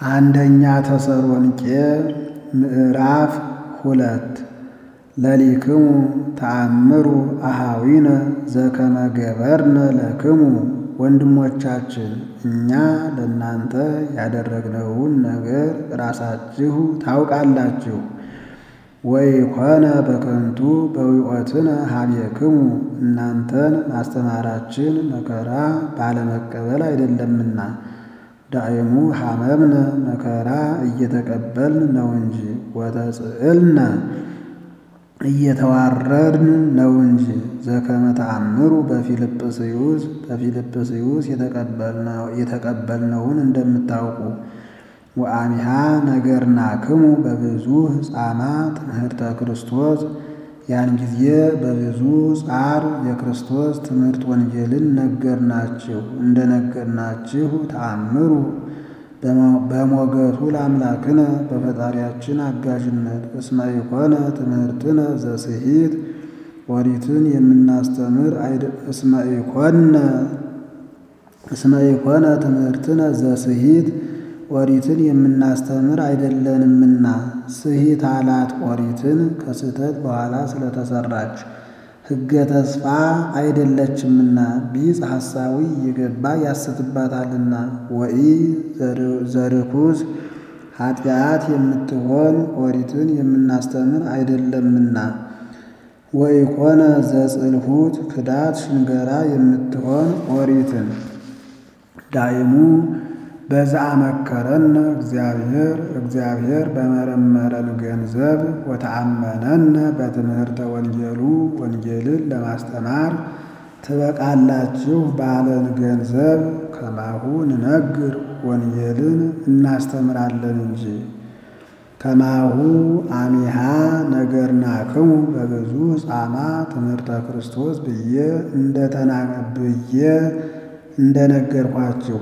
አንደኛ ተሰሎንቄ ምዕራፍ ሁለት ለሊክሙ ተአምሩ አሃዊነ ዘከመ ገበርነ ለክሙ ወንድሞቻችን እኛ ለእናንተ ያደረግነውን ነገር ራሳችሁ ታውቃላችሁ። ወኢኮነ በከንቱ በዊኦትነ ኀቤክሙ እናንተን ማስተማራችን መከራ ባለመቀበል አይደለምና ዳእሙ ሐመምነ መከራ እየተቀበልን ነው እንጂ ወተጽዕልነ እየተዋረድን ነው እንጂ ዘከመ ተአምሩ በፊልጵስዩስ በፊልጵስዩስ የተቀበልነውን እንደምታውቁ ወአሚሃ ነገርናክሙ በብዙ ጻማ ትምህርተ ክርስቶስ ያን ጊዜ በብዙ ጻር የክርስቶስ ትምህርት ወንጌልን ነገርናችሁ እንደነገርናችሁ ተአምሩ በሞገቱ ለአምላክነ በፈጣሪያችን አጋዥነት እስመ ኢኮነ ትምህርትነ ዘስሂት ኦሪትን የምናስተምር እስመ ኢኮነ እስመ ኢኮነ ትምህርትነ ዘስሂት ኦሪትን የምናስተምር አይደለንምና ስሂት አላት ኦሪትን ከስህተት በኋላ ስለተሰራች ሕገ ተስፋ አይደለችምና ቢጽ ሐሳዊ እየገባ ያስትባታልና ወኢ ዘርኩስ ኃጢአት የምትሆን ኦሪትን የምናስተምር አይደለምና ወኢኮነ ዘጽልሁት ክዳት ሽንገራ የምትሆን ኦሪትን ዳይሙ በዛ መከረነ እግዚአብሔር እግዚአብሔር በመረመረን ገንዘብ ወተአመነነ በትምህርተ ወንጌሉ ወንጌልን ለማስተማር ትበቃላችሁ ባለን ገንዘብ ከማሁ ንነግር ወንጌልን እናስተምራለን እንጂ ከማሁ አሚሃ ነገርናክሙ በብዙ ጻማ ትምህርተ ክርስቶስ ብዬ ብዬ እንደነገርኳችሁ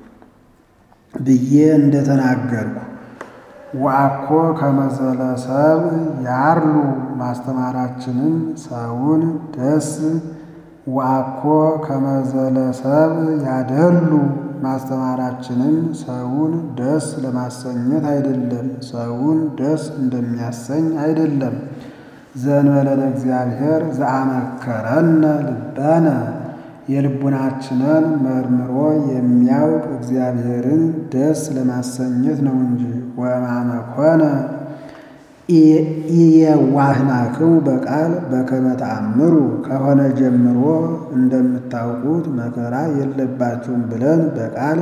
ብዬ እንደተናገርኩ ወአኮ ከመዘለ ሰብ ያርሉ ማስተማራችንን ሰውን ደስ ወአኮ ከመዘለ ሰብ ያደሉ ማስተማራችንን ሰውን ደስ ለማሰኘት አይደለም፣ ሰውን ደስ እንደሚያሰኝ አይደለም። ዘእንበለ እግዚአብሔር ዘአመከረነ ልበነ የልቡናችንን መርምሮ የሚያውቅ እግዚአብሔርን ደስ ለማሰኘት ነው እንጂ ወማመ ኮነ ኢየዋህናክሙ በቃል በከመ ተአምሩ ከሆነ ጀምሮ እንደምታውቁት መከራ የለባችሁም ብለን በቃል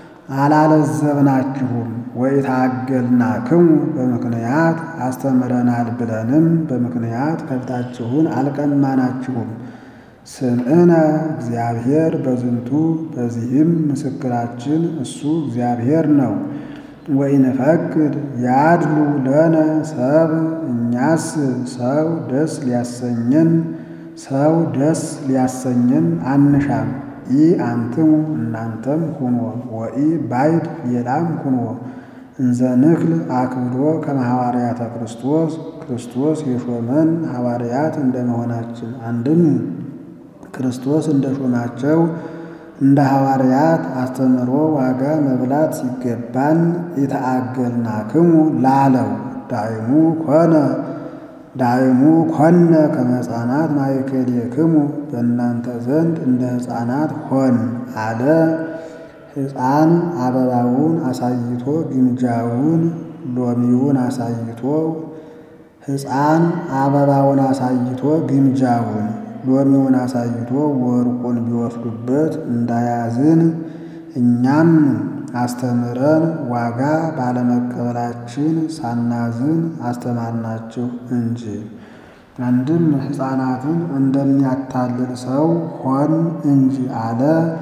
አላለዘብናችሁም። ወኢታገልናክሙ በምክንያት አስተምረናል ብለንም በምክንያት ከብታችሁን አልቀማናችሁም። ስምዕነ እግዚአብሔር በዝንቱ በዚህም ምስክራችን እሱ እግዚአብሔር ነው። ወኢንፈቅድ ያድሉ ለነ ሰብ እኛስ ሰው ደስ ሊያሰኘን ሰው ደስ ሊያሰኘን አንሻም። ኢ አንትሙ እናንተም ሁኖ ወኢ ባይድ ሌላም ሁኖ እንዘ ንክል አክብዶ ከመ ሐዋርያተ ክርስቶስ ክርስቶስ የሾመን ሐዋርያት እንደመሆናችን አንድም ክርስቶስ እንደ ሾማቸው እንደ ሐዋርያት አስተምሮ ዋጋ መብላት ሲገባን የተአገልናክሙ ላለው ዳይሙ ኮነ ዳይሙ ኮነ ከመ ሕፃናት ማእከሌክሙ በእናንተ ዘንድ እንደ ሕፃናት ሆን አለ። ሕፃን አበባውን አሳይቶ ግምጃውን ሎሚውን አሳይቶ ሕፃን አበባውን አሳይቶ ግምጃውን ሎሚውን አሳይቶ ወርቁን ቢወስዱበት እንዳያዝን እኛም አስተምረን ዋጋ ባለመቀበላችን ሳናዝን አስተማርናችሁ እንጂ። አንድም ሕፃናትን እንደሚያታልል ሰው ሆን እንጂ አለ።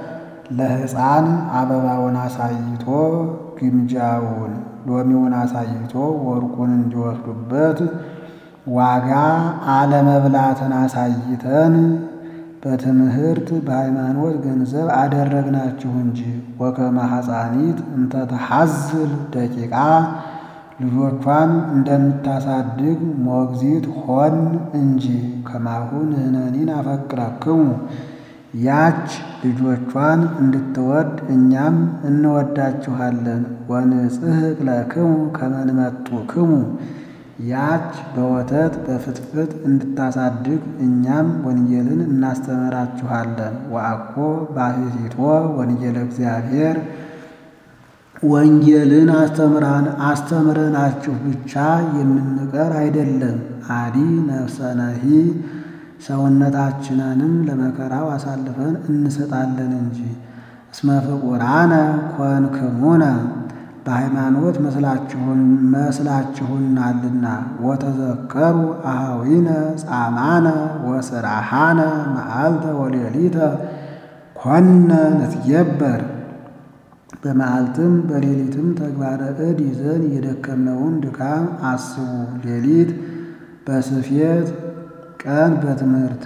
ለሕፃን አበባውን አሳይቶ ግምጃውን ሎሚውን አሳይቶ ወርቁን እንዲወስዱበት ዋጋ አለመብላትን አሳይተን በትምህርት በሃይማኖት ገንዘብ አደረግናችሁ እንጂ። ወከመ ሐፃኒት እንተ ተሐዝል ደቂቃ ልጆቿን እንደምታሳድግ ሞግዚት ሆን እንጂ። ከማሁ ንሕነኒ ናፈቅረክሙ ያች ልጆቿን እንድትወድ እኛም እንወዳችኋለን። ወንጽሕቅ ለክሙ ከመ ንመጡክሙ ያች በወተት በፍትፍት እንድታሳድግ እኛም ወንጌልን እናስተምራችኋለን። ወአኮ ባሕቲቶ ወንጌለ እግዚአብሔር ወንጌልን አስተምረናችሁ ብቻ የምንቀር አይደለም። አዲ ነፍሰነሂ ሰውነታችንንም ለመከራው አሳልፈን እንሰጣለን እንጂ። እስመ ፍቁራነ ኮንክሙነ በሃይማኖት መስላችሁናልና። ወተዘከሩ አኀዊነ ጻማነ ወስራሃነ መዓልተ ወሌሊተ ኮነ ንትጌበር በመዓልትም በሌሊትም ተግባረ እድ ይዘን የደከምነውን ድካም አስቡ። ሌሊት በስፌት ቀን በትምህርት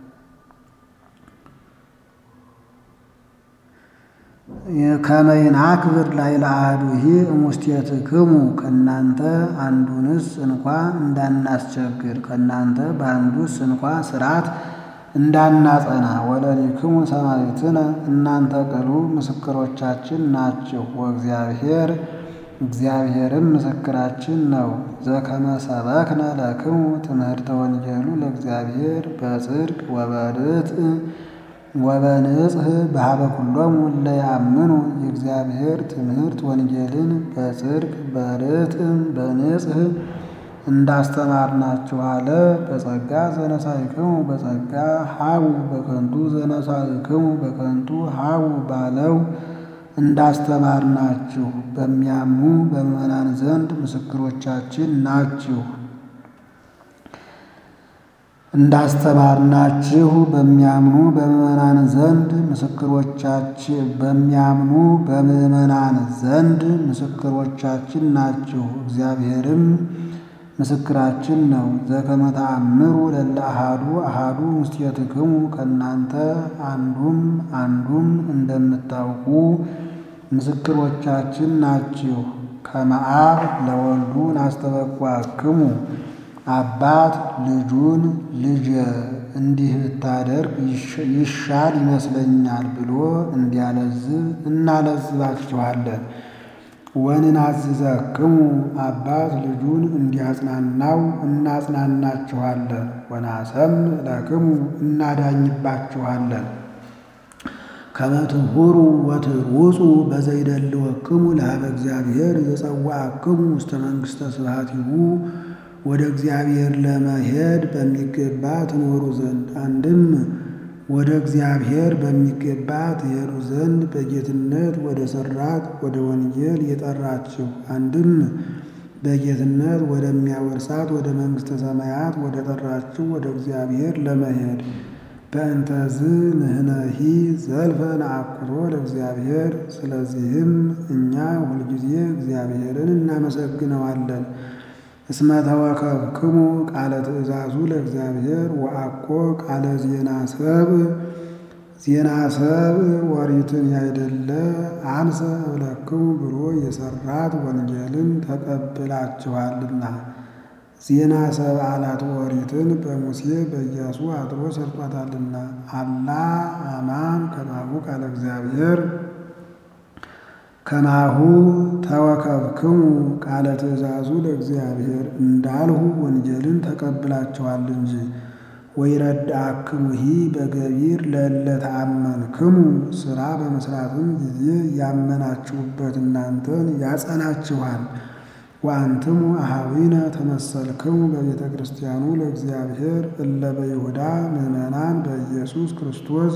ከመ ይንአክብር ላዕለ አሐዱሂ እሙስቴትክሙ ከእናንተ አንዱንስ እንኳ እንዳናስቸግር ከእናንተ በአንዱስ እንኳ ሥርዓት እንዳናጸና። ወለሊክሙ ሰማዕትነ እናንተ ቅሉ ምስክሮቻችን ናችሁ። ወእግዚአብሔር እግዚአብሔርም ምስክራችን ነው። ዘከመ ሰበክነ ለክሙ ትምህርተ ወንጌሉ ለእግዚአብሔር በጽድቅ ወበርትዕ ወበንጽሕ በኀበ ኩሎሙ እለ ያምኑ የእግዚአብሔር ትምህርት ወንጌልን በጽድቅ በርትዕ በንጽሕ እንዳስተማርናችሁ አለ። በጸጋ ዘነሳይክሙ በጸጋ ሀቡ በከንቱ ዘነሳይክሙ በከንቱ ሀቡ ባለው እንዳስተማርናችሁ በሚያምኑ በምዕመናን ዘንድ ምስክሮቻችን ናችሁ። እንዳስተማርናችሁ በሚያምኑ በምዕመናን ዘንድ ምስክሮቻችን በሚያምኑ በምዕመናን ዘንድ ምስክሮቻችን ናችሁ። እግዚአብሔርም ምስክራችን ነው። ዘከመ ተአምሩ ለእለ አሐዱ አሐዱ ውስቴትክሙ ከእናንተ አንዱም አንዱም እንደምታውቁ ምስክሮቻችን ናችሁ። ከመ አብ ለወልዱ ናስተበኩአክሙ አባት ልጁን ልጄ እንዲህ ብታደርግ ይሻል ይመስለኛል ብሎ እንዲያለዝብ እናለዝባችኋለን። ወንናዝዘክሙ አባት ልጁን እንዲያጽናናው እናጽናናችኋለን። ወናሰምዕ ለክሙ እናዳኝባችኋለን። ከመ ትሁሩ ወትሩጹ በዘይደልወክሙ ለኀበ እግዚአብሔር ዘጸዋዕክሙ ውስተ መንግሥተ ስብሐቲሁ ወደ እግዚአብሔር ለመሄድ በሚገባ ትኖሩ ዘንድ አንድም ወደ እግዚአብሔር በሚገባ ትሄዱ ዘንድ በጌትነት ወደ ሠራት ወደ ወንጌል የጠራችሁ አንድም በጌትነት ወደሚያወርሳት ወደ መንግሥተ ሰማያት ወደ ጠራችሁ ወደ እግዚአብሔር ለመሄድ በእንተዝ ንሕነሂ ዘልፈ ነአኩቶ ለእግዚአብሔር። ስለዚህም እኛ ሁልጊዜ እግዚአብሔርን እናመሰግነዋለን። እስመ ተወከፍክሙ ቃለ ትእዛዙ ለእግዚአብሔር ወአኮ ቃለ ዜና ሰብእ ዜና ሰብእ ወሪትን ያይደለ አንሰ እብለክሙ ብሎ የሠራት ወንጌልን ተቀብላችኋልና። ዜና ሰብእ አላት ወሪትን በሙሴ በኢያሱ አድሮ ሰርቷታልና። አላ አማን ከማሁ ቃለ እግዚአብሔር ከማሁ ተወከፍክሙ ቃለ ትእዛዙ ለእግዚአብሔር እንዳልሁ ወንጌልን ተቀብላችኋል እንጂ። ወይረድአክሙሂ በገቢር ለእለ ተአመንክሙ ሥራ በመሥራትም ጊዜ ያመናችሁበት እናንተን ያጸናችኋል። ወአንትሙ አኀዊነ ተመሰልክሙ በቤተ ክርስቲያኑ ለእግዚአብሔር እለ በይሁዳ ምዕመናን በኢየሱስ ክርስቶስ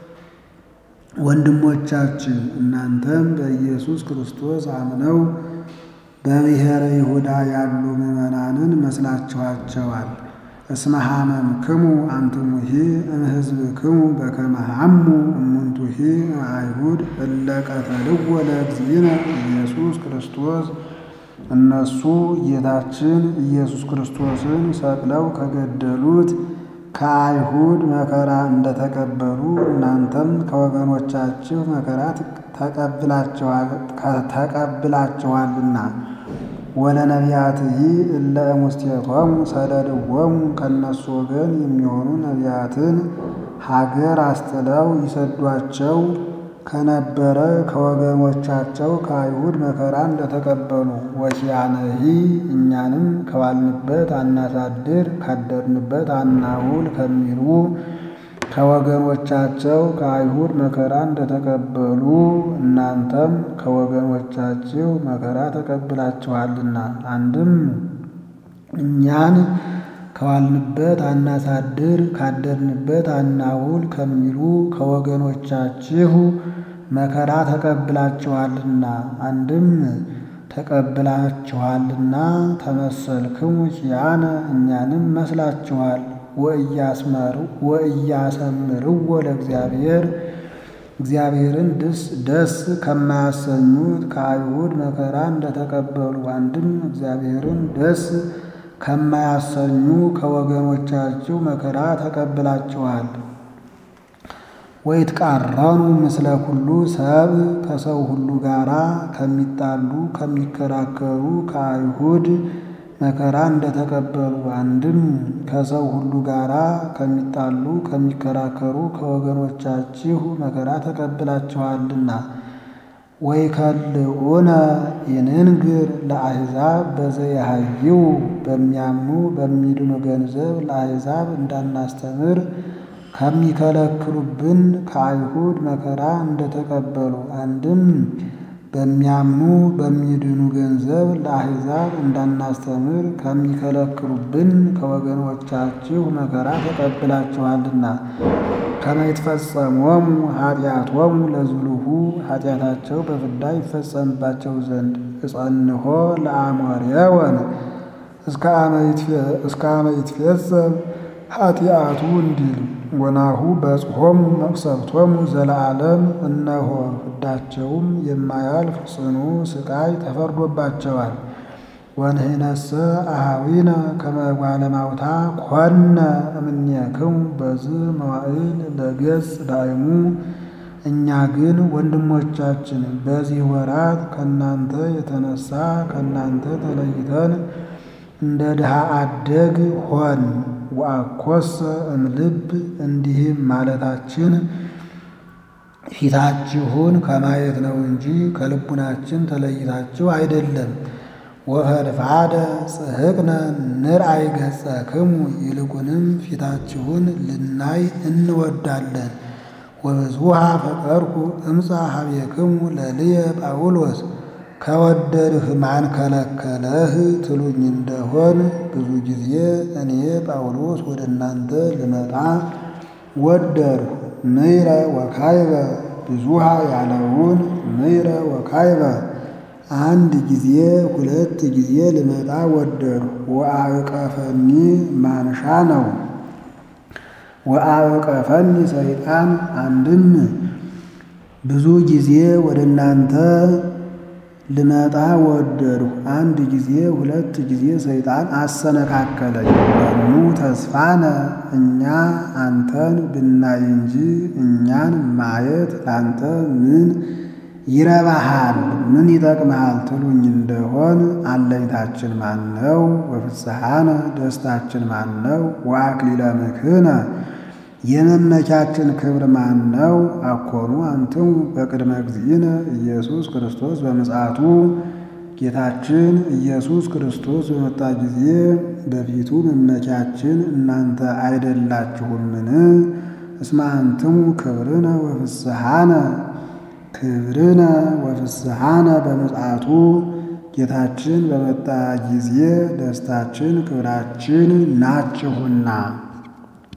ወንድሞቻችን እናንተም በኢየሱስ ክርስቶስ አምነው በብሔረ ይሁዳ ያሉ ምዕመናንን መስላችኋቸዋል። እስመ ሐመምክሙ አንትሙሂ እምሕዝብክሙ በከመ ሐሙ እሙንቱሂ አይሁድ እለ ቀተልዎ ለእግዚእነ ኢየሱስ ክርስቶስ እነሱ ጌታችን ኢየሱስ ክርስቶስን ሰቅለው ከገደሉት ከአይሁድ መከራ እንደተቀበሉ እናንተም ከወገኖቻችሁ መከራ ተቀብላችኋልና። ወለነቢያትሂ እለ እሙስቴቶሙ ሰደድዎሙ ከእነሱ ወገን የሚሆኑ ነቢያትን ሀገር አስጥለው ይሰዷቸው ከነበረ ከወገኖቻቸው ከአይሁድ መከራ እንደተቀበሉ ወኪያነሂ እኛንም ከዋልንበት አናሳድር ካደርንበት አናውል ከሚሉ ከወገኖቻቸው ከአይሁድ መከራ እንደተቀበሉ እናንተም ከወገኖቻችሁ መከራ ተቀብላችኋልና። አንድም እኛን ከዋልንበት አናሳድር ካደርንበት አናውል ከሚሉ ከወገኖቻችሁ መከራ ተቀብላችኋልና። አንድም ተቀብላችኋልና ተመሰልክሙ ኪያነ እኛንም መስላችኋል። ወእያሰምርዎ ለእግዚአብሔር እግዚአብሔርን ደስ ከማያሰኙት ከአይሁድ መከራ እንደተቀበሉ አንድም እግዚአብሔርን ደስ ከማያሰኙ ከወገኖቻችሁ መከራ ተቀብላችኋል። ወይትቃረኑ ምስለ ኩሉ ሰብ ከሰው ሁሉ ጋራ ከሚጣሉ ከሚከራከሩ ከአይሁድ መከራ እንደተቀበሉ አንድም ከሰው ሁሉ ጋራ ከሚጣሉ ከሚከራከሩ ከወገኖቻችሁ መከራ ተቀብላችኋልና። ወይከልኡነ ይንንግር ለአሕዛብ በዘየሃይው በሚያምኑ በሚድኑ ገንዘብ ለአሕዛብ እንዳናስተምር ከሚከለክሉብን ከአይሁድ መከራ እንደተቀበሉ አንድም በሚያምኑ በሚድኑ ገንዘብ ለአሕዛብ እንዳናስተምር ከሚከለክሉብን ከወገኖቻችሁ መከራ ተቀብላችኋልና። ከመ ይትፈጸሞሙ ኃጢአቶሙ ለዝሉሁ ኃጢአታቸው በፍዳ ይፈጸምባቸው ዘንድ እጸንሖ ለአሞሬወን እስከ አመ ይትፌጸም ኃጢአቱ እንዲል ወናሁ በጽሖሙ መቅሰፍቶሙ ዘለዓለም እነሆ ፍዳቸውም የማያልፍ ጽኑ ስቃይ ተፈርዶባቸዋል። ወንሕነሰ አኀዊነ ከመ እጓለ እማውታ ኮነ እምኔክሙ በዝ መዋዕል ለገጽ ዳይሙ እኛ ግን ወንድሞቻችን በዚህ ወራት ከእናንተ የተነሳ ከእናንተ ተለይተን እንደ ድሃ አደግ ሆን ወአኮሰ እምልብ እንዲህም ማለታችን ፊታችሁን ከማየት ነው እንጂ ከልቡናችን ተለይታችሁ አይደለም። ወፈድፋደ ጽሕቅነ ንርአይ ገጸክሙ ይልቁንም ፊታችሁን ልናይ እንወዳለን። ወብዙኃ ፈቀርኩ እምፃ ሀቤክሙ ለልየ ጳውሎስ ከወደድህ ማን ከለከለህ ትሉኝ እንደሆን ብዙ ጊዜ እኔ ጳውሎስ ወደ እናንተ ልመጣ ወደድሁ። ምይረ ወካይበ ብዙኃ ያለውን ምይረ ወካይበ አንድ ጊዜ ሁለት ጊዜ ልመጣ ወደድሁ። ወአዕቀፈኒ ማንሻ ነው። ወአዕቀፈኒ ሰይጣን አንድም ብዙ ጊዜ ወደ እናንተ ልመጣ ወደድሁ። አንድ ጊዜ ሁለት ጊዜ ሰይጣን አሰነካከለኝ። መኑ ተስፋነ እኛ አንተን ብናይ እንጂ እኛን ማየት ላንተ ምን ይረባሃል? ምን ይጠቅምሃል? ትሉኝ እንደሆን አለኝታችን ማን ነው? ወፍስሐነ ደስታችን ማን ነው? ወአክሊለ ምክህነ የመመኪያችን ክብር ማን ነው? አኮኑ አንትሙ በቅድመ እግዚእነ ኢየሱስ ክርስቶስ በምጽአቱ ጌታችን ኢየሱስ ክርስቶስ በመጣ ጊዜ በፊቱ መመኪያችን እናንተ አይደላችሁምን? እስመ አንትሙ ክብርነ ወፍስሐነ ክብርነ ወፍስሐነ በምጽአቱ ጌታችን በመጣ ጊዜ ደስታችን ክብራችን ናችሁና